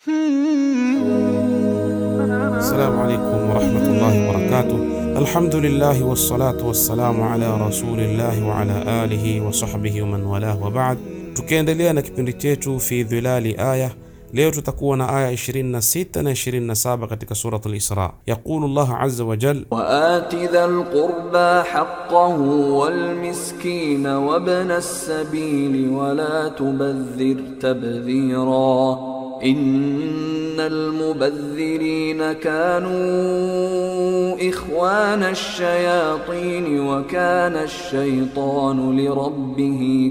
Assalamu alaikum warahmatullahi wabarakatuh. Alhamdulillahi wassalatu wassalamu ala rasulillahi wa ala alihi wa sahbihi wa man walah wa ba'd. Tukiendelea na kipindi chetu fi dhilali aya, leo tutakuwa na aya 26 na 27 katika surat al-Isra. Yaqulu Allah azza wa jal وآت ذا القربى حقه والمسكين وابن السبيل ولا تبذر تبذيرا إن المبذرين كانوا إخوان الشياطين وكان الشيطان لربه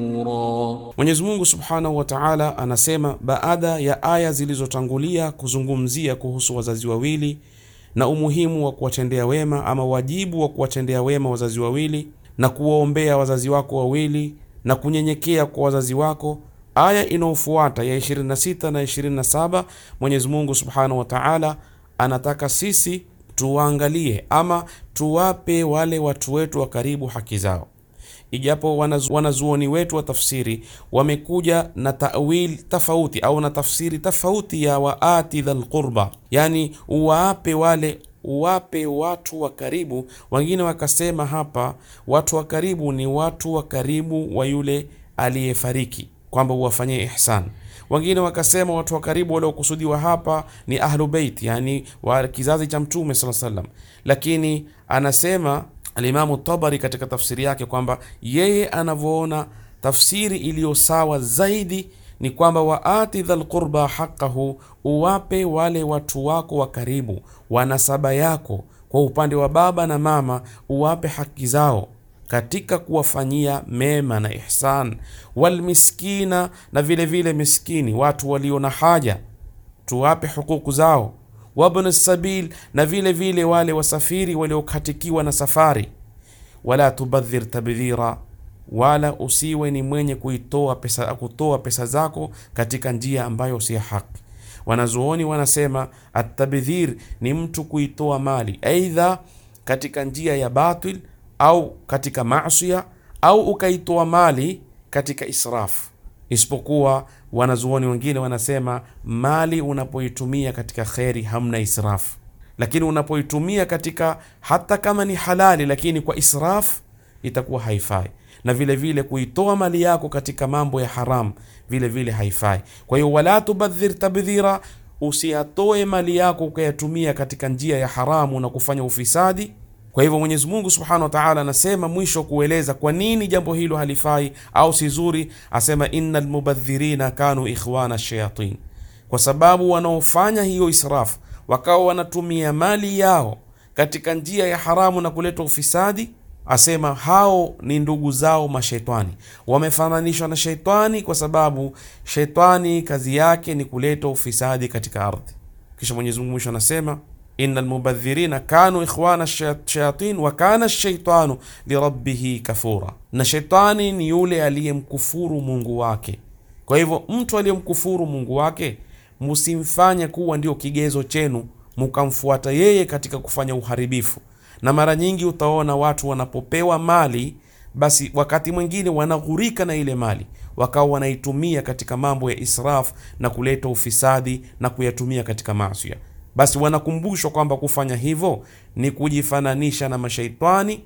كفورا Mwenyezi Mungu Subhanahu wa Ta'ala anasema baada ya aya zilizotangulia kuzungumzia kuhusu wazazi wawili na umuhimu wa kuwatendea wema ama wajibu wa kuwatendea wema wazazi wawili na kuwaombea wazazi wako wawili na kunyenyekea kwa wazazi wako. Aya inayofuata ya 26 na 27, Mwenyezi Mungu Subhanahu wa Ta'ala anataka sisi tuwaangalie ama tuwape wale watu wetu wa karibu haki zao ijapo wanazu, wanazuoni wetu wa tafsiri wamekuja na tawil tofauti au na tafsiri tofauti ya waati dhal qurba, yani uwape wale uwape watu wa karibu. Wengine wakasema hapa watu wa karibu ni watu wa karibu wa yule aliyefariki, kwamba uwafanyie ihsan. Wengine wakasema watu wa karibu waliokusudiwa hapa ni ahlu beit, yani wa kizazi cha Mtume sala salam, lakini anasema Alimamu Tabari katika tafsiri yake kwamba yeye anavyoona tafsiri iliyo sawa zaidi ni kwamba waati dhal qurba haqqahu, uwape wale watu wako wa karibu, wanasaba yako kwa upande wa baba na mama, uwape haki zao katika kuwafanyia mema na ihsan. Walmiskina, na vile vile miskini, watu walio na haja, tuwape hukuku zao wabn sabil na vile vile wale wasafiri waliokatikiwa na safari. Wala tubadhir tabdhira, wala usiwe ni mwenye kuitoa pesa, kutoa pesa zako katika njia ambayo si haki. Wanazuoni wanasema atabdhir ni mtu kuitoa mali aidha katika njia ya batil au katika masia au ukaitoa mali katika israfu isipokuwa wanazuoni wengine wanasema mali unapoitumia katika kheri hamna israfu, lakini unapoitumia katika hata kama ni halali, lakini kwa israfu itakuwa haifai, na vile vile kuitoa mali yako katika mambo ya haramu vile vile haifai. Kwa hiyo wala tubadhir tabdhira, usiyatoe mali yako ukayatumia katika njia ya haramu na kufanya ufisadi. Kwa hivyo Mwenyezi Mungu Subhanahu wa Ta'ala anasema mwisho kueleza kwa nini jambo hilo halifai au si zuri, asema innal mubadhirina kanu ikhwana shayatin, kwa sababu wanaofanya hiyo israfu wakawa wanatumia mali yao katika njia ya haramu na kuleta ufisadi, asema hao ni ndugu zao mashaitani, wamefananishwa na shaitani kwa sababu shaitani kazi yake ni kuleta ufisadi katika ardhi. Kisha Mwenyezi Mungu mwisho anasema Inna almubadhirina kanu ikhwana shayatin wa kana shaitanu lirabbihi kafura, na shaitani ni yule aliyemkufuru Mungu wake. Kwa hivyo mtu aliyemkufuru Mungu wake musimfanye kuwa ndio kigezo chenu mukamfuata yeye katika kufanya uharibifu. Na mara nyingi utaona watu wanapopewa mali, basi wakati mwingine wanaghurika na ile mali, wakawa wanaitumia katika mambo ya israf na kuleta ufisadi na kuyatumia katika maasi basi wanakumbushwa kwamba kufanya hivyo ni kujifananisha na mashaitani,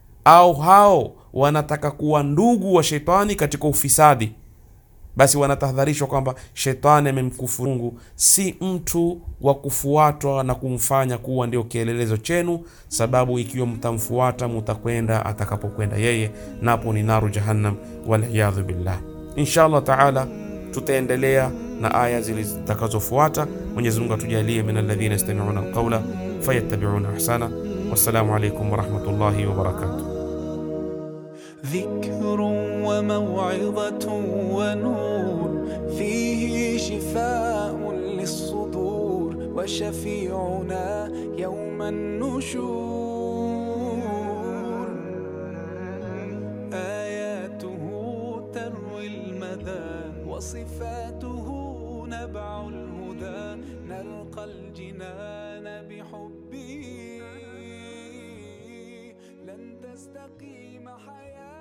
au hao wanataka kuwa ndugu wa shetani katika ufisadi. Basi wanatahadharishwa kwamba shetani amemkufuru Mungu, si mtu wa kufuatwa na kumfanya kuwa ndio kielelezo chenu, sababu ikiwa mtamfuata mutakwenda atakapokwenda yeye, napo ni naru jahannam, waliyadhu billah. Insha Allah taala tutaendelea na aya zitakazofuata. Mwenyezi Mungu atujalie min alladhina yastami'una alqawla fayattabi'una ahsana. Wassalamu alaykum wa rahmatullahi wa barakatuh. ذكر وموعظة ونور فيه شفاء للصدور وشفيعنا يوم النشور آياته تروي المدى وصفاته نبع الهدى نلقى الجنان بحبه لن تستقيم حياه